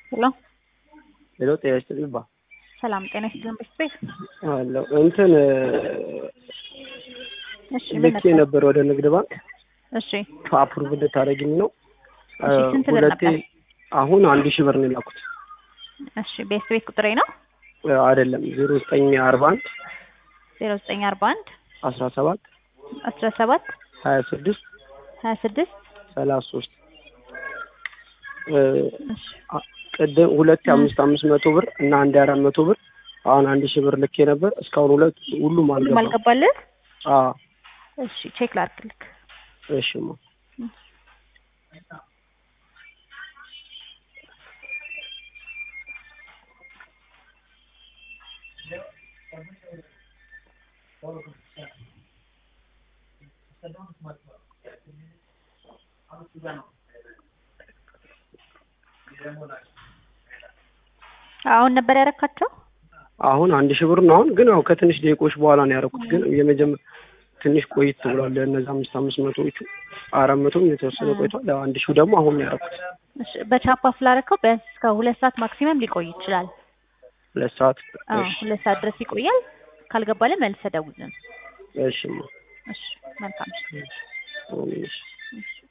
ሄሎ ሄሎ ጤና ይስጥልኝ ባ ሰላም ጤና ይስጥልን ቤት አለሁ እንትን እሺ ምን ልኬ ነበር? ነበር ወደ ንግድ ባንክ እሺ አፕሩቭ እንድታደርጊኝ ነው። እሺ፣ ስንት ብር ሁለቴ ነበር? አሁን አንድ ሺህ ብር ነው የላኩት። እሺ ቤት ቤት ቁጥሬ ነው አይደለም ዜሮ ዘጠኝ አርባ አንድ ዜሮ ዘጠኝ አርባ አንድ አስራ ሰባት አስራ ሰባት ሀያ ስድስት ሀያ ስድስት ሰላሳ ሶስት እሺ ቅድም ሁለቴ አምስት አምስት መቶ ብር እና አንድ አራት መቶ ብር አሁን አንድ ሺህ ብር ልኬ ነበር። እስካሁን ሁለት ሁሉም ሁሉም አልገባም። አልገባልህ? አዎ እሺ ቼክ ላድርግልክ። እሺ ማ አሁን ነበር ያረካቸው? አሁን አንድ ሺህ ብር ነው። አሁን ግን ያው ከትንሽ ደቂቆች በኋላ ነው ያደረኩት። ግን የመጀመር ትንሽ ቆይት ብሏል። እነዚህ አምስት አምስት መቶዎቹ አራት መቶም የተወሰነ ቆይቷል። ያው አንድ ሺህ ደግሞ አሁን ነው ያደረኩት። እሺ በቻፓ ስላረከው ቢያንስ እስከ ሁለት ሰዓት ማክሲመም ሊቆይ ይችላል። ሁለት ሰዓት አዎ እሺ ሁለት ሰዓት ድረስ ይቆያል። ካልገባልህ መልሰህ ደውልልን። እሺ ማ እሺ መልካም እሺ። እሺ እሺ